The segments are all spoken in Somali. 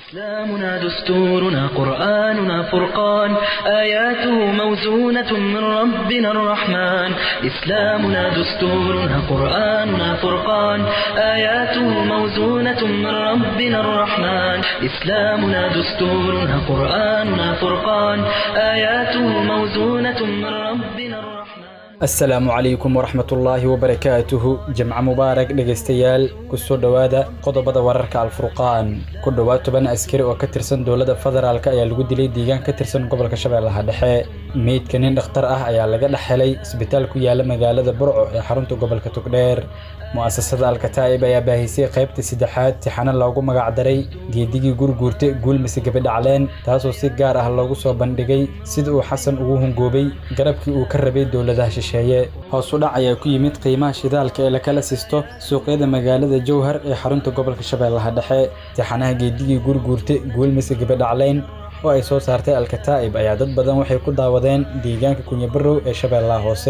إسلامنا دستورنا قرآننا فرقان آياته موزونة من ربنا الرحمن إسلامنا دستورنا قرآننا فرقان آياته موزونة من ربنا الرحمن إسلامنا دستورنا قرآننا فرقان آياته موزونة من ربنا الرحمن asalaamu calaykum waraxmatullaahi wabarakaatuhu jimco mubaarak dhegaystayaal kusoo dhowaada qodobada wararka alfurqaan ku dhowaad toban askari oo ka tirsan dowladda federaalk ayaa lagu dilay deegaan ka tirsan gobolka shabeellaha dhexe meydka nin dhakhtar ah ayaa laga dhex helay isbitaal ku yaala magaalada burco ee xarunta gobolka togdheer mu'asasada alkataa'ib ayaa baahisay qaybta saddexaad tixano loogu magacdaray geedigii gurguurta guulmise gabadhacleen taasoo si gaar ah loogu soo bandhigay sida uu xasan ugu hungoobay garabkii uu ka rabay dowladaha shisheeye hoos u dhac ayaa ku yimid qiimaha shidaalka ee lakala sisto suuqyada magaalada jowhar ee xarunta gobolka shabeellaha dhexe tixanaha geedigii gurguurta guulmise gabadhacleyn oo ay soo saartay alkataa'ib ayaa dad badan waxay ku daawadeen deegaanka kunyabarow ee shabeellaha hoose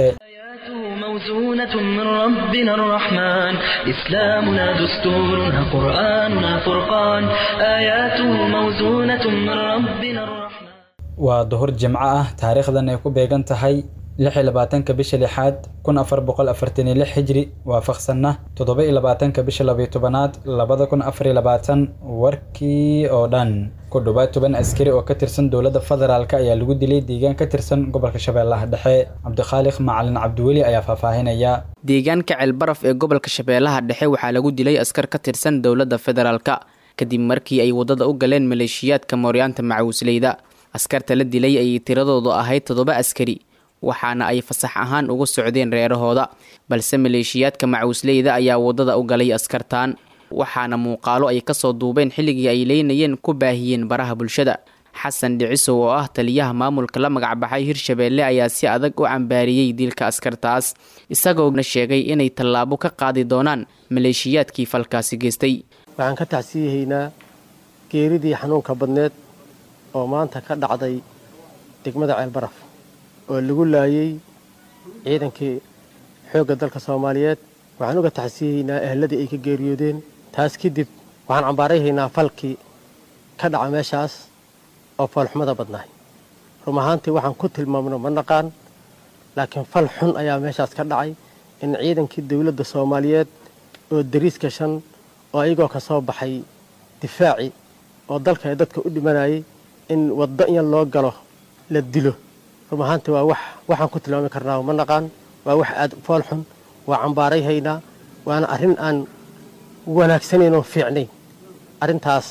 موزونة من ربنا الرحمن إسلامنا دستورنا قرآننا فرقان آياته موزونة من ربنا الرحمن waa duhur jimco ah taariikhdan ay ku beegan tahay lix iyo labaatanka bisha lixaad kun afar boqol afartan iyo lix hijri waafaqsanna toddoba iyo labaatanka bisha labayo tobanaad labada kun afar iyo labaatan warkii oo dhan ku dhowaad toban askari oo ka tirsan dowladda federaalk ayaa lagu dilay deegaan ka tirsan gobolka shabeellaha dhexe cabdikhaaliq macalin cabdiweli ayaa faahfaahinaya deegaanka ceelbaraf ee gobolka shabeellaha dhexe waxaa lagu dilay askar ka tirsan dowladda federaalka kadib markii ay waddada u galeen maleeshiyaadka mooryaanta macawisleyda askarta la dilay ayay tiradoodu ahayd toddoba askari waxaana ay fasax ahaan uga socdeen reerahooda balse maleeshiyaadka macawisleyda ayaa waddada u galay askartaan waxaana muuqaalo ay kasoo duubeen xilligii ay leynayeen ku baahiyeen baraha bulshada xasan dhicisow oo ah taliyaha maamulka la magacbaxay hirshabeelle ayaa si adag u cambaariyey dilka askartaas isagoona sheegay inay tallaabo ka qaadi doonaan maleeshiyaadkii falkaasi geystay waxaan ka tacsiyahaynaa geeridii xanuunka badneed oo maanta ka dhacday degmada ceelbaraf oo lagu laayay ciidankii xoogga dalka soomaaliyeed waxaan uga tacsiyahaynaa ehladii ay ka geeriyoodeen taas kadib waxaan cambaarayhaynaa falkii ka dhaca meeshaas oo foolxumada badnaay rum ahaantii waxaan ku tilmaamno ma naqaan laakiin fal xun ayaa meeshaas ka dhacay in ciidankii dowladda soomaaliyeed oo dariis gashan oo ayagoo ka soo baxay difaaci oo dalka ee dadka u dhimanayay in waddo in loo galo la dilo rum ahaantii waa wax waxaan ku tilmaami karnaa ma naqaan waa wax aad fool xun waa cambaaray haynaa waana arrin aan wanaagsanayn oo fiicnayn arrintaas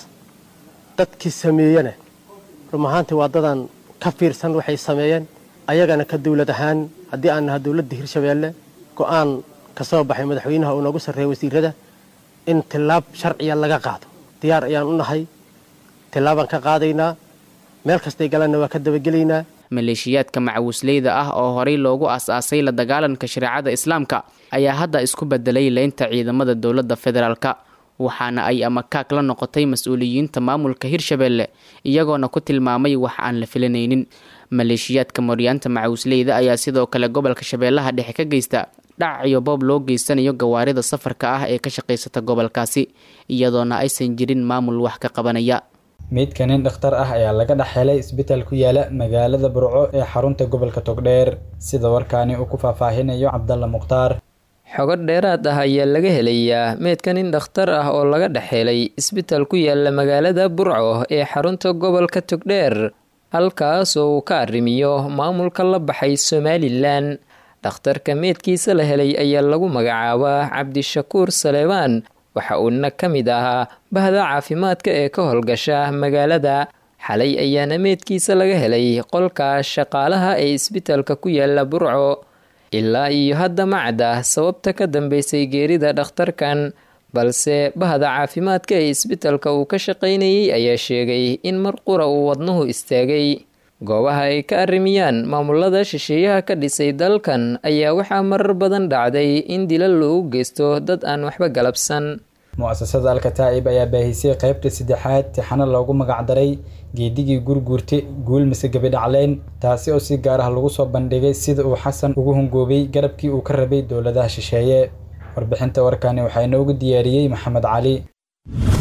dadkii sameeyana rum ahaantii waa dadaan ka fiirsan waxay sameeyeen ayagana ka dawlad ahaan haddii aan naha dowladda hirshabeelle go'aan ka soo baxay madaxweynaha uu noogu sarreeya wasiirada in tillaab sharciya laga qaado diyaar ayaan u nahay tillaabaan ka qaadaynaa meel kastay galanna waa ka dabagelaynaa maleeshiyaadka macawisleyda ah oo horey loogu aas-aasay la dagaalanka shareecada islaamka ayaa hadda isku bedelay leynta ciidamada dowladda federaalka waxaana ay amakaag la noqotay mas-uuliyiinta maamulka hirshabeelle iyagoona ku tilmaamay wax aan la filanaynin maleeshiyaadka mooryaanta macawisleyda ayaa sidoo kale gobolka shabeellaha dhexe ka geysta dhac iyo boob loo geysanayo gawaarida safarka ah ee ka shaqaysata gobolkaasi iyadoona aysan jirin maamul wax ka qabanaya meydka nin dhakhtar ah ayaa laga dhex helay isbitaal ku yaala magaalada burco ee xarunta gobolka togdheer sida warkaani uu ku faahfaahinayo cabdalla mukhtaar xogo dheeraad ah ayaa laga helayaa meydka nin dhakhtar ah oo laga dhex helay isbitaal ku yaala magaalada burco ee xarunta gobolka togdheer halkaas oo uu ka arrimiyo maamulka la baxay somalilan dhakhtarka meydkiisa la helay ayaa lagu magacaabaa cabdishakuur saleebaan waxa uuna ka mid ahaa bahda caafimaadka ee ka howlgasha magaalada xalay ayaana meydkiisa laga helay qolka shaqaalaha ee isbitaalka ku yaala burco ilaa iyo hadda macda sababta ka dambeysay geerida dhakhtarkan balse bahda caafimaadka ee isbitaalka uu ka shaqaynayay ayaa sheegay in mar qura uu wadnuhu istaagay goobaha ay ka arrimiyaan maamulada shisheeyaha ka dhisay dalkan ayaa waxaa marar badan dhacday in dila loogu geysto dad aan waxba galabsan mu'asasada alkataa'ib ayaa baahisay qaybta saddexaad tixano loogu magacdaray geedigii gurguurte guul mise gabidhacleyn taasi oo si gaar ah lagu soo bandhigay sida uu xasan ugu hungoobay garabkii uu ka rabay dowladaha shisheeye warbixinta warkani waxaa inoogu diyaariyey maxamed cali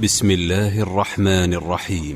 بسم الله الرحمن الرحيم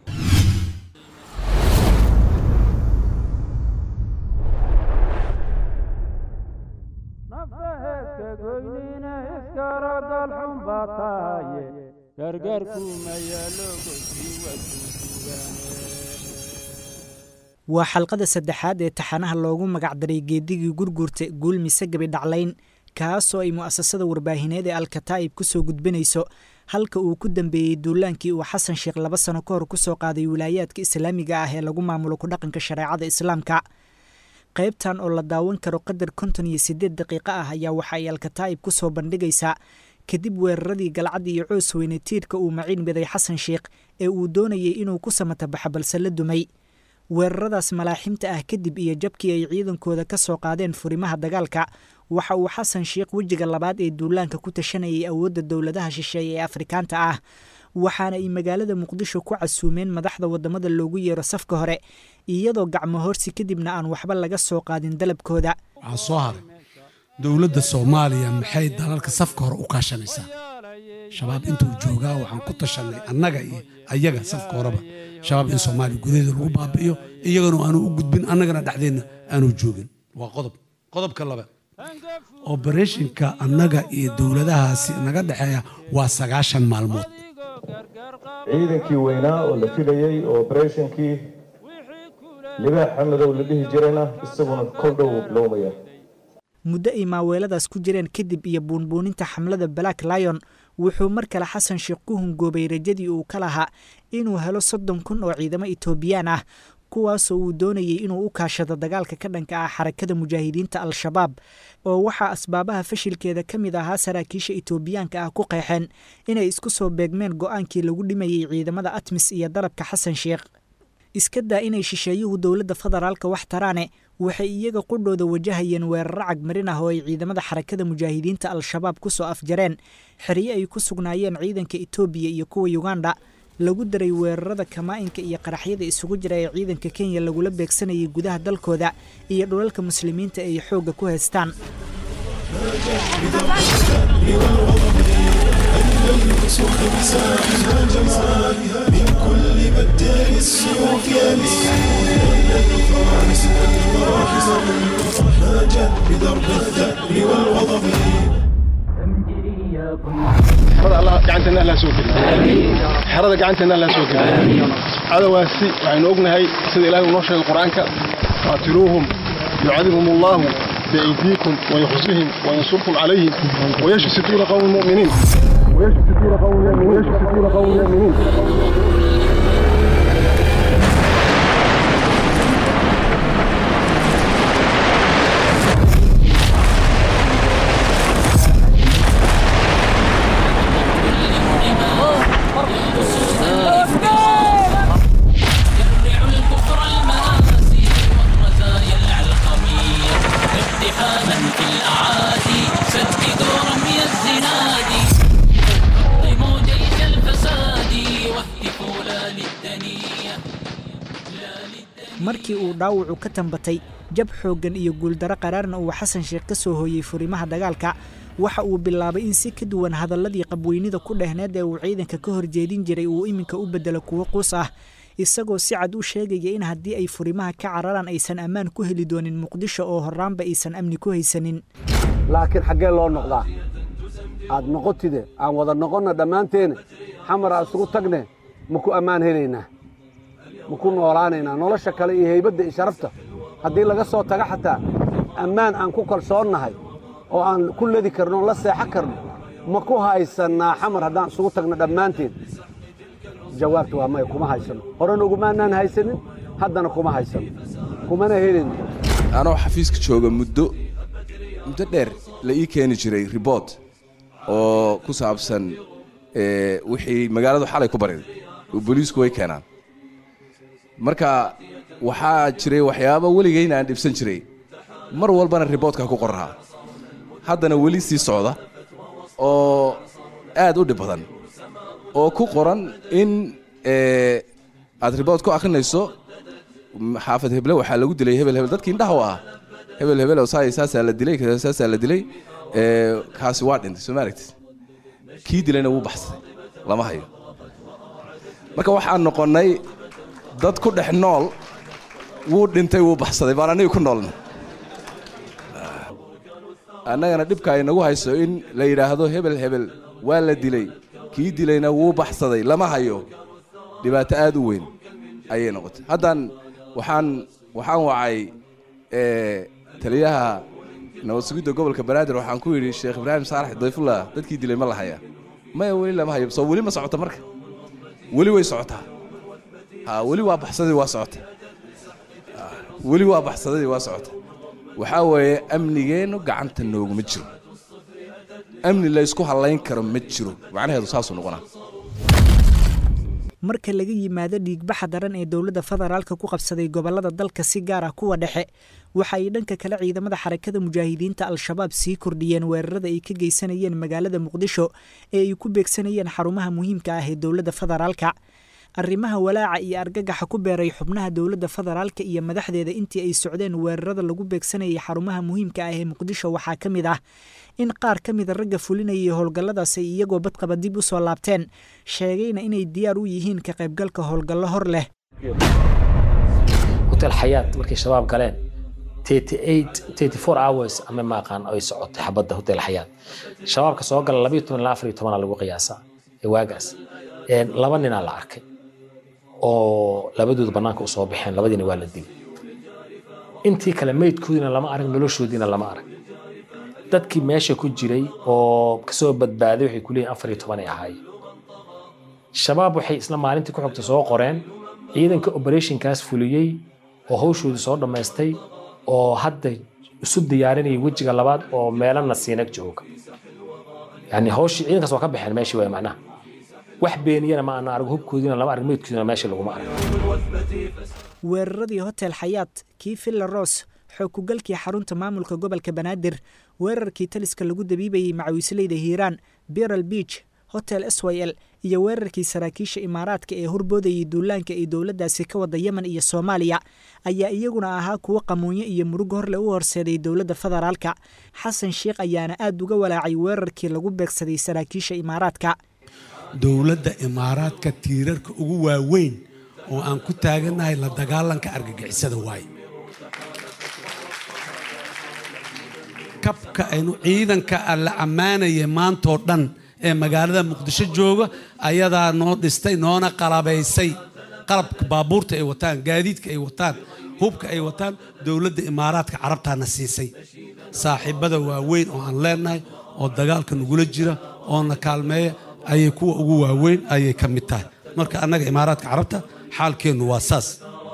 waa xalqada saddexaad ee taxanaha loogu magacdaray geedigii gurgurta guulmise gabi dhaclayn kaasoo ay mu'asasada warbaahineed ee alkataa'ib ku soo gudbinayso halka uu ku dambeeyey duulaankii uu xasan sheekh laba sano ka hor ku soo qaaday wilaayaadka islaamiga ah ee lagu maamulo ku dhaqanka shareecada islaamka qaybtan oo la daawan karo qadar konton iyo siddeed daqiiqo ah ayaa waxa ay alkataa'ib ku soo bandhigaysaa kadib weeraradii galcadda iyo coos weyne tiirka uu maciin miday xasan sheekh ee uu doonayay inuu ku samatabaxa balse la dumay weeraradaas malaaximta ah kadib iyo jabkii ay ciidankooda ka soo qaadeen furimaha dagaalka waxa uu xasan sheekh wejiga labaad ee duulaanka ku tashanayay awoodda dowladaha shisheeye ee afrikaanta ah waxaana ay magaalada muqdisho ku casuumeen madaxda waddamada loogu yeero safka hore iyadoo gacmo horsi kadibna aan waxba laga soo qaadin dalabkooda waxaa soo haray dowladda soomaaliya maxay dalalka safka hore u kaashanaysaa shabaab intuu joogaa waxaan ku tashanay annaga iyo ayaga safka horeba shabaab in soomaaliya gudaheeda lagu baabi'iyo iyagana aanu u gudbin annagana dhexdeenna aanu joogin waa qodob qodobka labaad obereshinka annaga iyo dowladahaasi naga dhexeeya waa sagaashan maalmood ciidankii weynaa oo la filayey oo obereshinkii libaax xamadow la dhihi jirayna isaguna kol dhow bilowmaya muddo ay maaweeladaas ku jireen kadib iyo buunbuuninta xamlada black lion wuxuu mar kale xasan sheekh ku hungoobay rajadii uu ka lahaa inuu helo soddon kun oo ciidamo etoobiyaan ah kuwaasoo uu doonayay inuu u kaashado dagaalka ka dhanka ah xarakada mujaahidiinta al-shabaab oo waxaa asbaabaha fashilkeeda ka mid ahaa saraakiisha etoobiyaanka ah ku qeexeen inay isku soo beegmeen go-aankii lagu dhimayey ciidamada atmis iyo dalabka xasan sheekh iska daa inay shisheeyuhu dowladda federaalka wax taraane waxay iyaga qudhooda wajahayeen weeraro cagmarin ah oo ay ciidamada xarakada mujaahidiinta al-shabaab ku soo afjareen xeryo ay ku sugnaayeen ciidanka etoobiya iyo kuwa yuganda lagu daray weerarada kamaa-inka iyo qaraxyada isugu jira ee ciidanka kenya lagula beegsanayay gudaha dalkooda iyo dhulalka muslimiinta ay xoogga ku haystaan gacanteena alla soo geliy xerada gacanteena alla soo geliy cadawaasi waxaynu ognahay sida ilahay uu noo sheegay qur-aanka qaatiluuhum yucadibhum allahu biaydiikum wayukhzihim wayansurkum calayhim wayashfi suduura qawmi muminiin ويشفي صدور قوم المؤمنين ويشفي صدور قوم المؤمنين markii uu dhaawacu ka tambatay jab xooggan iyo guuldaro qaraarna uu xasan sheekh ka soo hooyey furimaha dagaalka waxa uu bilaabay in si ka duwan hadalladii qabweynida ku dhehneed ee uu ciidanka ka horjeedin jiray uu iminka u beddelo kuwo quus ah isagoo si cad u sheegaya in haddii ay furimaha ka cararaan aysan ammaan ku heli doonin muqdisho oo horraanba aysan amni ku haysanin laakiin xaggee loo noqdaa aad noqotide aan wada noqonna dhammaanteena xamar aan isugu tagne ma ku ammaan helaynaa ma ku noolaanaynaa nolosha kale iyo haybadda iyo sharafta haddii laga soo taga xataa ammaan aan ku kalsoonnahay oo aan ku ledi karno la seexan karno ma ku haysannaa xamar haddaan isugu tagno dhammaanteen jawaabta waa maya kuma haysanno horena ugumaanaan haysanin haddana kuma haysanno kumana helin anoo xafiiska jooga muddo muddo dheer la ii keeni jiray ribort oo ku saabsan wixii magaaladu xalay ku bariday oo booliisku way keenaan marka waxaa jiray waxyaaba weligayna aan dhibsan jiray mar walbana riboortka ku qorraa haddana weli sii socda oo aad u dhib badan oo ku qoran in aad riboort ku akhrinayso xaafad heble waxaa lagu dilay hebel hebel dadkii indhaha u ah hebel hebel saasaa la dilay saasaa la dilay kaasi waa dhintay soo ma aragtid kii dilayna wuu baxsaday lama hayo marka waxaan noqonnay dad ku dhex nool wuu dhintay wuu baxsaday baan aniga ku noolna annagana dhibka ay nagu hayso in la yidhaahdo hebel hebel waa la dilay kii dilayna wuu baxsaday lama hayo dhibaato aad u weyn ayay noqotay haddaan waxaan waxaan wacay taliyaha nabad sugidda gobolka banaadir waxaan ku yidhi sheekh ibraahim saalax dayfullah dadkii dilay ma la hayaa maya weli lama hayo soo weli ma socota marka weli way socotaa ha weli waa baxsadii waa socota weli waa baxsadadii waa socota waxaa weeye amnigeennu gacanta nooguma jiro amni laysku hallayn karo ma jiro macnaheedu saasuu noqonaa marka laga yimaado dhiigbaxa daran ee dowladda federaalka ku qabsaday gobolada dalka si gaar ah kuwa dhexe waxa ay dhanka kale ciidamada xarakada mujaahidiinta al-shabaab sii kordhiyeen weerarada ay ka geysanayeen magaalada muqdisho ee ay ku beegsanayeen xarumaha muhiimka ah ee dowladda federaalka arrimaha walaaca iyo argagaxa ku beeray xubnaha dowladda federaalka iyo madaxdeeda intii ay socdeen weerarada lagu beegsanayay xarumaha muhiimka ah ee muqdisho waxaa ka mid ah in qaar ka mida ragga fulinayay howlgalladaas ay iyagoo badqaba dib u soo laabteen sheegayna inay diyaar u yihiin ka qaybgalka howlgallo hor leh hotel xayaat markay shabaab galeen hours ama maaqaan ay socotay xabadda hotel xayaat shabaabka soo gala labayo toban ilaa afar iyo tobanaa lagu qiyaasaa ee waagaas laba ninaa la arkay oo labadooda bannaanka u soo baxeen labadiina waa la dilay intii kale meydkoodiina lama arag noloshoodiina lama arag dadkii meesha ku jiray oo kasoo badbaaday waxay ku leeyihin afar iyo toban ay ahaayeen shabaab waxay isla maalintii ku xogta soo qoreen ciidanka operationkaas fuliyey oo hawshoodii soo dhammaystay oo hadda isu diyaarinaya wejiga labaad oo meelana siinag jooga yani hawshii ciidankaas waa ka baxeen meeshii waay macnaha wax beeniyana ma ana arag hubkoodiina lama arag meydkoodiina meesha laguma arag weeraradii hotel xayaat kii villa ros xookugalkii xarunta maamulka gobolka banaadir weerarkii taliska lagu dabiibayey macawisleyda hiiraan biral beach hotel s y l iyo weerarkii saraakiisha imaaraadka ee horboodayay duulaanka ay dowladdaasi ka wada yemen iyo soomaaliya ayaa iyaguna ahaa kuwo qamuunyo iyo murug horle u horseeday dowladda federaalka xasan sheikh ayaana aad uga walaacay weerarkii lagu beegsaday saraakiisha imaaraadka dowladda imaaraadka tiirarka ugu waaweyn oo aan ku taagannahay la dagaalanka argagixisada waaye kabka aynu ciidanka la ammaanaya maantoo dhan ee magaalada muqdisho jooga ayadaa noo dhistay noona qalabaysay qalabka baabuurta ay wataan gaadiidka ay wataan hubka ay wataan dowladda imaaraadka carabtaana siisay saaxiibada waaweyn oo aan leenahay oo dagaalka nagula jira oona kaalmeeya ayay kuwa ugu waaweyn ayay ka mid tahay marka annaga imaaraadka carabta xaalkeennu waa saas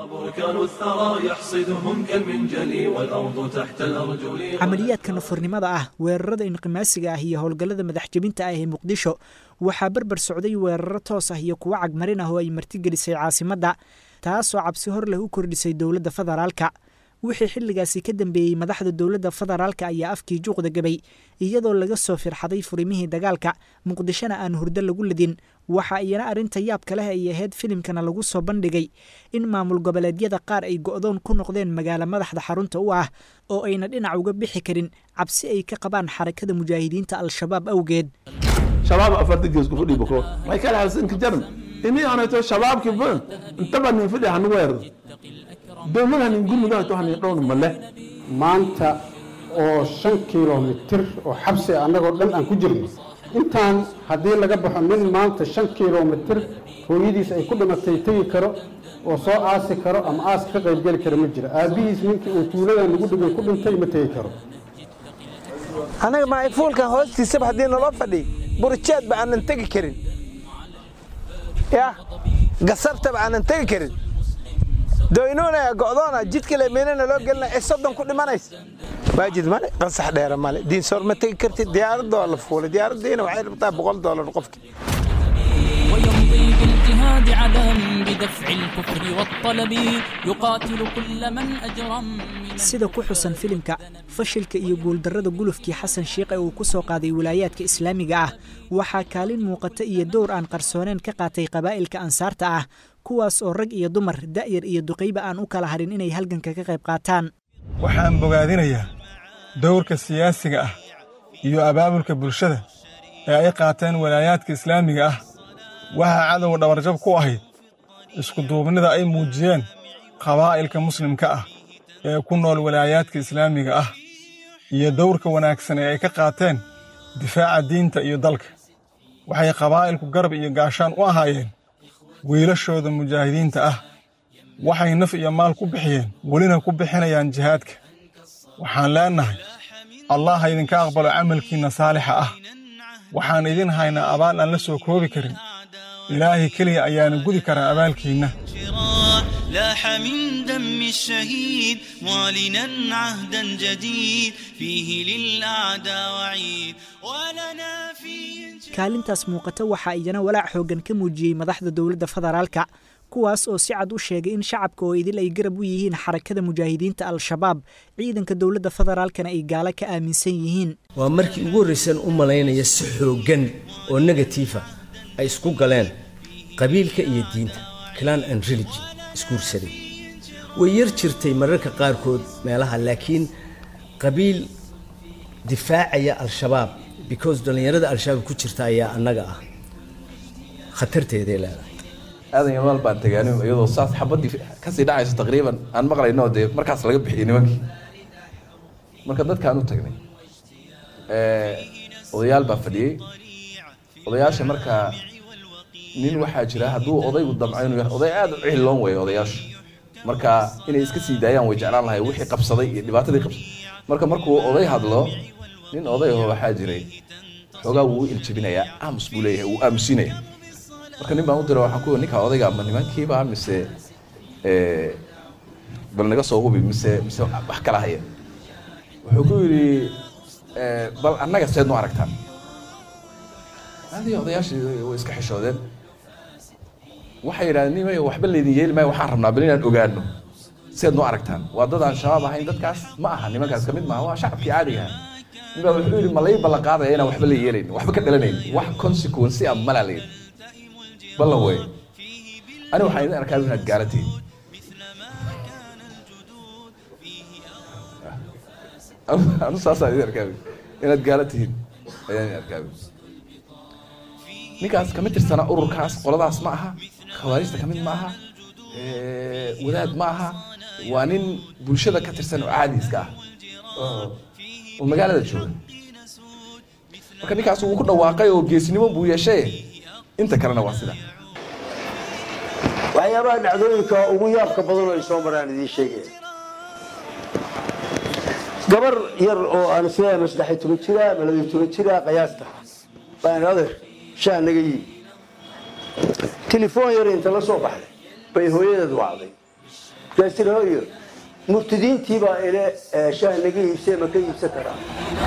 camaliyaadka nafarnimada ah weerarada inqimaasiga ah iyo howlgallada madaxjebinta ah ee muqdisho waxaa berber socday weeraro toos ah iyo kuwo cagmarin ah oo ay martigelisay caasimadda taasoo cabsi hor leh u kordhisay dowladda federaalka wixii xilligaasi ka dambeeyey madaxda dowladda federaalka ayaa afkii juuqda gabay iyadoo laga soo firxaday furimihii dagaalka muqdishona aan hurdo lagu ladin waxa iyana arrinta yaabka leh ay ahayd filimkana lagu soo bandhigay in maamul goboleedyada qaar ay go'doon ku noqdeen magaalo madaxda xarunta u ah oo ayna dhinac uga bixi karin cabsi ay ka qabaan xarakada mujaahidiinta al-shabaab awgeed shabaab afarta gees ku fadhi bako way kala halsanka jaran ini anato shabaabki ba intaba nin fadhi hanu weerdo dowladaha nin gurmudaha to hanin dhown male maanta oo shan kilomitir oo xabsi annagoo dhan aan ku jirno intaan haddii laga baxo nin maanta shan kilomitir hooyadiis ay ku dhimatay tegi karo oo soo aasi karo ama aaska ka qaybgeli kara ma jiro aabbihiis ninkii uu tuuladan lagu dhigay ku dhintay ma tegi karo annaga maayfuulkan hoostiisaba haddii naloo fadhi burjeedba aanan tegi karin ya gasabtaba aanan tegi karin doynuunaya go'doona jidka lemeynana loo gelina ee soddon ku dhimanays waajid male qansax dheera male diinsoor ma tegi kartid diyaaradoo la fuulay diyaaraddiina waxay rabtaa boqol doolar qofki ويمضي بالاجتهاد عدم بدفع الكفر والطلب يقاتل كل من أجرم sida ku xusan filimka fashilka iyo guuldarrada gulufkii xasan shiikh ee uu ku soo qaaday wilaayaadka islaamiga ah waxaa kaalin muuqata iyo dowr aan qarsooneen ka qaatay qabaa'ilka ansaarta ah kuwaas oo rag iyo dumar da'yar iyo duqayba aan u kala harin inay halganka ka qayb qaataan waxaan bogaadinayaa dowrka siyaasiga ah iyo abaabulka bulshada ee ay qaateen walaayaadka islaamiga ah waxaa cadowga dhabarjab ku ahayd iskuduubnida ay muujiyeen qabaa'ilka muslimka ah ee ku nool walaayaadka islaamiga ah iyo dowrka wanaagsan ee ay ka qaateen difaaca diinta iyo dalka waxay qabaa'ilku garab iyo gaashaan u ahaayeen wiilashooda mujaahidiinta ah waxay naf iyo maal ku bixiyeen welina ku bixinayaan jihaadka waxaan leennahay allah ha idinka aqbalo camalkiinna saalixa ah waxaan idin haynaa abaal aan la soo koobi karin ilaahay keliya ayaana gudi karaa abaalkiinna لاح من دم الشهيد معلنا عهدا جديد فيه للأعداء وعيد ولنا فيه kaalintaas muuqata waxaa iyana walaac xooggan ka muujiyey madaxda dowladda federaalka kuwaas oo si cad u sheegay in shacabka oo idil ay garab u yihiin xarakada mujaahidiinta al-shabaab ciidanka dowladda federaalkana ay gaalo ka aaminsan yihiin waa markii ugu horraysan u malaynaya si xooggan oo negatiifa ay isku galeen qabiilka iyo diinta clan and religion isguursaday way yar jirtay mararka qaarkood meelaha laakiin qabiil difaacaya al-shabaab because dhallinyarada al-shabaab ku jirta ayaa annaga ah khatarteeday leedahay aadan yamaal baan tagaani iyadoo saas xabaddii kasii dhacayso taqriiban aan maqlayno dee markaas laga bixiyey nimankii marka dadkaan u tagnay odayaal baa fadhiyey odayaasha markaa nin waxaa jira hadduu odaygu damco inuu yahay oday aad u cihiloon weeye odayaashu marka inay iska sii daayaan way jeclaan lahay wixii qabsaday iyo dhibaatadii qabsaday marka markuu oday hadlo nin odayaho waxaa jiray xoogaa wuu u iljabinayaa aamus buu leeyahay wuu aamusinaya marka nin baan u dira waxaan ku ninka odayga ma nimankiiba mise bal naga soo hubi mise mise wax kala haya wuxuu ku yidhi bal annaga seed nu aragtaan adii odayaashii way iska xishoodeen waxay yidhahdeen nimay waxba laydin yeeli maayo waxaan rabnaa bal inaan ogaano seed nu aragtaan waa dad aan shabaab ahayn dadkaas ma aha nimankaas kamid maaha waa shacabkii caadiga ahaa nin baa wuxuu yidhi ma lay ballan qaadaya inaan waxba la yeelayn waxba ka dhalanayn wax consequence ah malaa layidhi ballan wey ani waxaan idin arkaa inaad gaala tihiin anu saasaan idin arkaa inaad gaala tihiin ayaan idin arkaa ninkaas kama tirsana ururkaas qoladaas ma aha khawaarijta kamid ma aha wadaad ma aha waa nin bulshada ka tirsan oo caadi iska ah oo magaalada jooga marka ninkaas wuu ku dhawaaqay oo geesnimo buu yeeshay inta kalena waa sida waxyaabaha dhacdooyinka ugu yaabka badan oo ay soo maraan idiin sheegaya gabar yar oo aan isleeyahay ma saddex iyo toban jira ma laba iyo toban jira qiyaasta baan adeer shaa naga yii telefoon yar inta la soo baxday bay hooyadeed wacday markaas tiri hooyo murtidiintii baa ile shaah naga iibsee ma ka iibsan karaa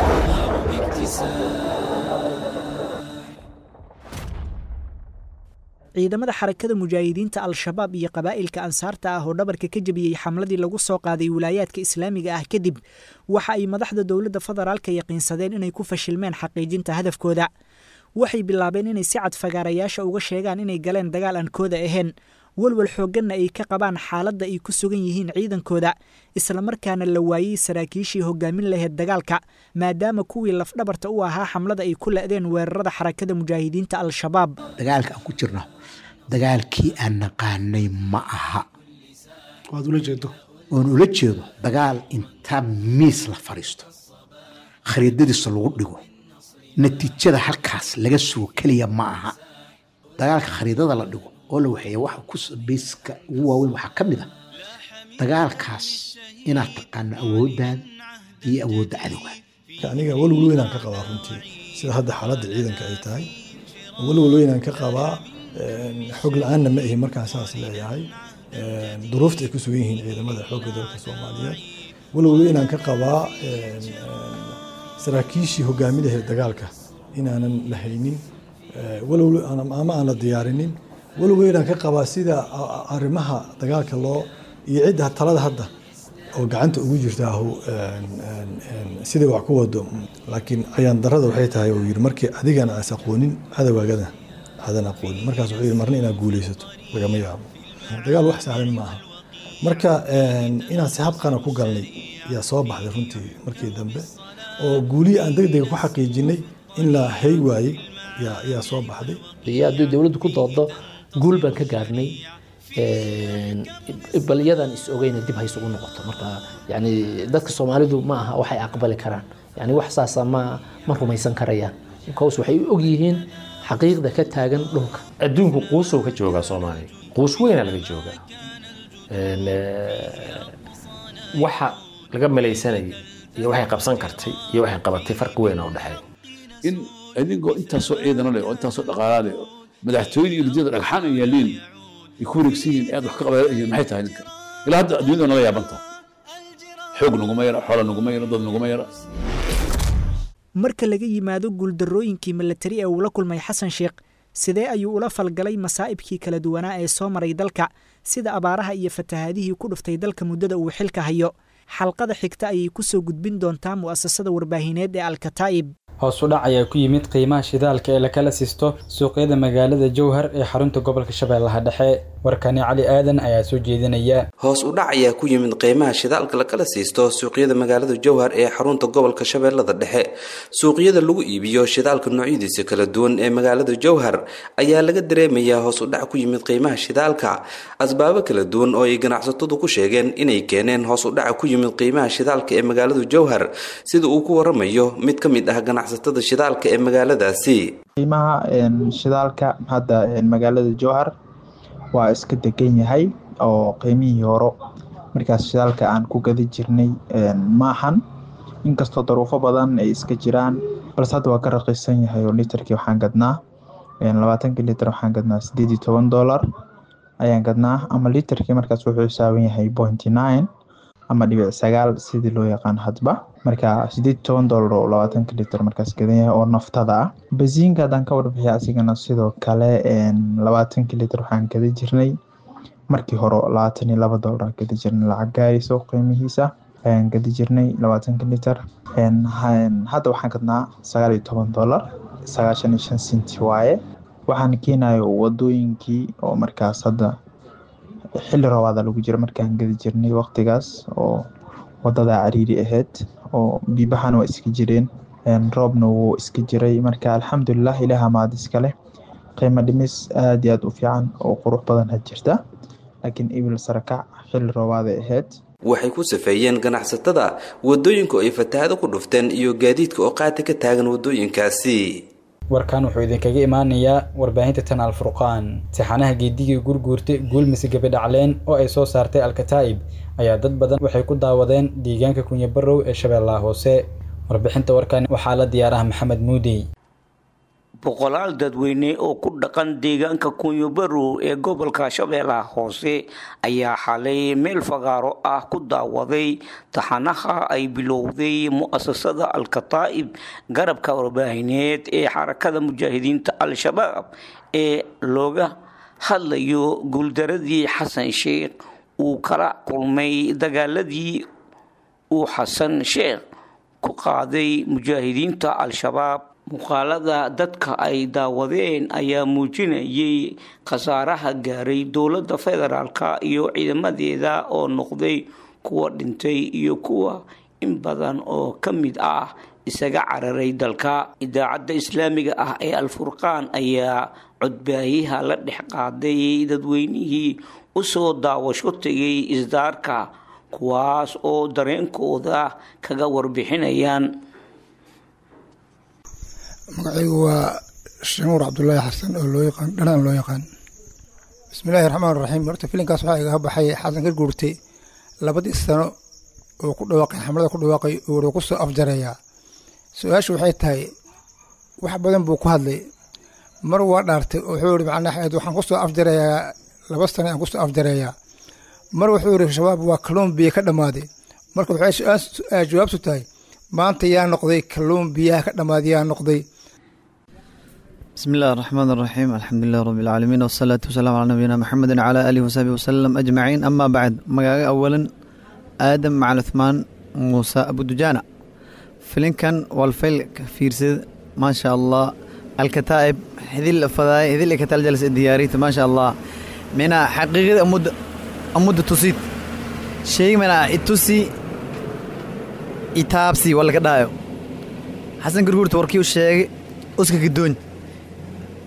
ciidamada xarakada mujaahidiinta al-shabaab iyo qabaa'ilka ansaarta ah oo dhabarka ka jebiyey xamladii lagu soo qaaday wilaayaadka islaamiga ah kadib waxa ay madaxda dowladda federaalka yaqiinsadeen inay ku fashilmeen xaqiijinta hadafkooda waxay bilaabeen inay si cad fagaarayaasha uga sheegaan inay galeen dagaal aan kooda ahayn walwal xoogganna ay ka qabaan xaaladda ay ku sugan yihiin ciidankooda islamarkaana la waayey saraakiishii hogaamin lahayd dagaalka maadaama kuwii lafdhabarta u ahaa xamlada ay ku la'deen weerarada xarakada mujaahidiinta al-shabaab dagaalka aan ku jirno dagaalkii aan naqaanay ma aha waad ula jeedo oon ula jeedo dagaal inta miis la fadhiisto khariidadiisa lagu dhigo natiijada halkaas laga sugo keliya ma aha dagaalka khariidada la dhigo oo la waxeeya waxa ku bayska ugu waaweyn waxaa ka mid a dagaalkaas inaad taqaano awooddaada iyo awoodda cadowga aniga walwal weynaan ka qabaa runtii sida hadda xaaladda ciidanka ay tahay walwal weynaan ka qabaa xog la-aanna ma ahi markaan saas leeyahay duruufta ay ku sugan yihiin ciidamada xoogga dalka soomaaliyeed walwal weynaan ka qabaa saraakiishii hogaaminaheed dagaalka inaanan la haynin walwal ama aan la diyaarinin walwal weynaan ka qabaa sida arrimaha dagaalka loo iyo cidda talada hadda oo gacanta ugu jirtaahu sidai wax ku wado laakiin ayaan darada waxay tahay uu yidhi markii adigana aas aqoonin cadawaagada aadan aqoonin markaas wuxuu yidhi marna inaad guulaysato lagama yaabo dagaal wax sahlan ma aha marka inaan si habqana ku galnay yaa soo baxday runtii markii dambe oo guulihii aan deg dega ku xaqiijinay in la hay waayey yaa yaa soo baxday iyo haddii dowladdu ku doodo guul baan ka gaarnay bal iyadan is ogeyna dib hayse ugu noqoto marka yani dadka soomaalidu ma aha waxay aqbali karaan yani wax saasa ma ma rumaysan karayaan because waxay u ogyihiin xaqiiqda ka taagan dhulka adduunku quusow ka joogaa soomaaliya quus weyna laga joogaa waxa laga malaysanayay iyo waxay qabsan kartay iyo waxay qabatay farqi weyn oo dhexeeya in adigoo intaasoo ciidano leh oo intaasoo dhaqaalaa leh oo madaxtooyada iyo ridiyada dhagxaan ay yaaliin ay ku wareegsan yihiin aad wax ka qabayihiin maxay tahay ninka ilaa hadda adduunyada nala yaabantaa xoog naguma yara xoola naguma yara dad naguma yara marka laga yimaado guuldarrooyinkii milatari ee uu la kulmay xasan sheekh sidee ayuu ula falgalay masaa'ibkii kala duwanaa ee soo maray dalka sida abaaraha iyo fatahaadihii ku dhuftay dalka muddada uu xilka hayo xalqada xigta ayay ku soo gudbin doontaa mu'asasada warbaahineed ee alkataa'ib hoos u dhac ayaa ku yimid qiimaha shidaalka ee lakala siisto suuqyada magaalada jowhar ee xarunta gobolka shabeellaha dhexe warkani cali aadan ayaa soo jeedinaya hoos u dhac ayaa ku yimid qiimaha shidaalka lakala siisto suuqyada magaalada jowhar ee xarunta gobolka shabeellada dhexe suuqyada lagu iibiyo shidaalka noocyadiisa kala duwan ee magaalada jowhar ayaa laga dareemayaa hoos u dhac ku yimid qiimaha shidaalka asbaabo kala duwan oo ay ganacsatadu ku sheegeen inay keeneen hoos u dhaca ku yimid qiimaha shidaalka ee magaalada jowhar sida uu ku waramayo mid ka mid ah ganacsatada shidaalka ee magaaladaasi qiimaha shidaalka hadda magaalada jowhar waa iska degan yahay oo qiimihii horo markaas shidaalka aan ku gadi jirnay maahan inkastoo daruufo badan ay iska jiraan balse hadda waa ka raqiisan yahay oo litarkii waxaan gadnaa labaatankii litar waxaan gadnaa sideed iyo toban dollar ayaan gadnaa ama litarkii markaas wuxuu xisaaban yahay pointy nine ama dhibic sagaal sidii loo yaqaan hadba marka sideed iyo toban dollar oo labaatanka litar markaas gadan yahay oo naftada ah basiinka haddaan ka warbixiya asigana sidoo kale labaatankii litar waxaan gada jirnay markii hore labaatan iyo laba dollar gadi jirnay lacag gaarayso qiimihiisa ayaan gadi jirnay labaatanka litar hadda waxaan gadnaa sagaal iyo toban dollar sagaashan iyo shan senti waaye waxaan keenayo wadooyinkii oo markaas hadda xilli roobaada lagu jira markaan gadi jirnay waqtigaas oo wadada cariiri ahayd oo biibahana waa iska jireen roobna wuu iska jiray marka alxamdulilah ilaah maad iskale qiimo dhimis aad iyo aad u fiican oo qurux badan had jirta laakiin ibil sarakac xilli roobaaday ahayd waxay ku safeeyeen ganacsatada wadooyinka ay fatahaado ku dhufteen iyo gaadiidka oo qaati ka taagan wadooyinkaasi warkan wuxuu idinkaga imaanayaa warbaahinta tan alfurqaan sixanaha geedigii gurguurtay guulmise gabidhacleen oo ay soo saartay alkataa'ib ayaa dad badan waxay ku daawadeen deegaanka kunyabarow ee shabeellaha hoose warbixinta warkan waxaa la diyaaraha maxamed muudi boqolaal dadweyne oo ku dhaqan deegaanka kunyabarow ee gobolka shabeellaha hoose ayaa xalay meel fagaaro ah ku daawaday taxanaha ay bilowday mu'asasada al-kataa'ib garabka warbaahineed ee xarakada mujaahidiinta al-shabaab ee looga hadlayo guuldaradii xasan sheekh uu kala kulmay dagaaladii uu xasan sheekh ku qaaday mujaahidiinta al-shabaab muuqaalada dadka ay daawadeen ayaa muujinayay khasaaraha gaaray dowladda federaalka iyo ciidamadeeda oo noqday kuwa dhintay iyo kuwa in badan oo ka mid ah isaga cararay dalka idaacadda islaamiga ah ee al-furqaan ayaa codbaahiyaha la dhex qaaday dadweynihii usoo daawasho tegay isdaarka kuwaas oo dareenkooda kaga warbixinayaan magacaygu waa shamuur cabdulaahi xasan oo loo yaqaan dhanaan loo yaqaan bismillaahi raxmaan raxiim horta filinkaas waxaa igaga baxay xasan ka guurtay labadii sano oo ku dhawaaqay xamlada ku dhawaaqay oo ku soo afjareeyaa su-aashu waxay tahay wax badan buu ku hadlay mar waa dhaartay oo wuxuu yihi macnaa waxaan ku soo afjareeyaa laba sano aan ku soo afjareeyaa mar wuxuu yihi shabaab waa kalluumbiya ka dhammaaday marka waxay jawaabtu tahay maanta yaa noqday kalluun biyaha ka dhammaaday yaa noqday بسم الله الرحمن الرحيم الحمد لله رب العالمين والصلاة والسلام على نبينا محمد وعلى آله وصحبه وسلم أجمعين أما بعد مقاقة أولا آدم مع عثمان موسى أبو دجانة فيلم كان والفيل فيرسد ما شاء الله الكتائب هذه الفضاء هذه اللي كتال جلس الدياريت ما شاء الله من حقيقة أمود أمود تصيد شيء من التوسي itaabsi waa laga dhaayo xasan gurguurta warkii u sheegay uska gadoon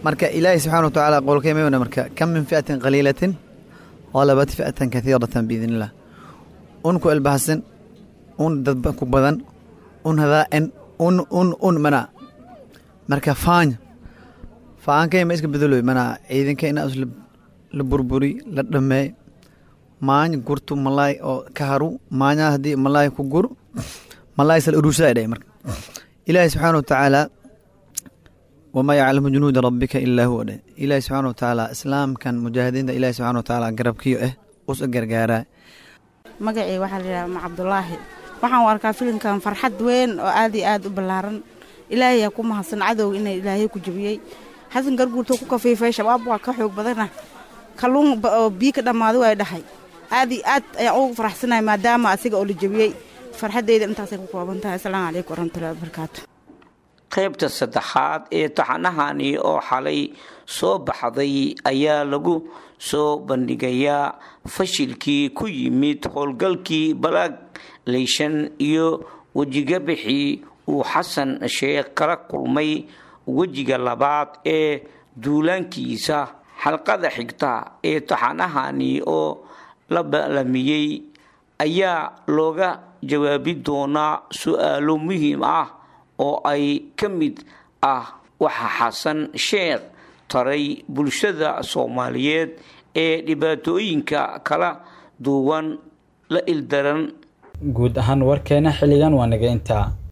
marka ilaahay subxaana wa tacaala qowlkay maywana marka kam min fi'atin qaliilatin qalabat fi'atan kathiiratan biidn illah un ku elbahasan un dad ku badan un hadaa'en un un un mana marka faanya faankay ma iska bedelo mana ciidanka ina is la burburi la dhameey maany gurtu malaay oo ka haru maanya haddii malaay ku gur malaay sal urushaa dhahay marka ilaahay subxaana wa tacaala wamaa yaclamu junuuda rabbika ilaa huwa dheh ilaahay subxaana wa tacaala islaamkan mujaahidiinta ilaahay subxaana wa tacaala garabkiyo eh usa gargaaraa magacii waxaa la yidhaha ma cabdulaahi waxaan u arkaa filimkan farxad weyn oo aad iyo aad u ballaaran ilaahay aa ku mahadsan cadowga ina ilaahay ku jabiyey xasan garguurto ku kafiifay shabaab waa ka xoog badana kalluun oo biyo ka dhammaaday waa dhahay aad iyo aad ayaan ugu faraxsanahay maadaama asiga oo la jabiyey farxaddayda intaasay ku kooban tahay asalaamu calaykum waraxmatullahi wabarakaatu qaybta saddexaad ee taxanahani oo xalay soo baxday ayaa lagu soo bandhigayaa fashilkii ku yimid howlgalkii balaag leyshan iyo wejigabixii uu xasan sheekh kala kulmay wejiga labaad ee duulaankiisa xalqada xigta ee taxanahani oo la baalamiyey ayaa looga jawaabi doonaa su-aalo muhiim ah oo ay ka mid ah waxa xasan sheekh taray bulshada soomaaliyeed ee dhibaatooyinka kala duwan la ildaran guud ahaan warkeena xilligan waa naga intaa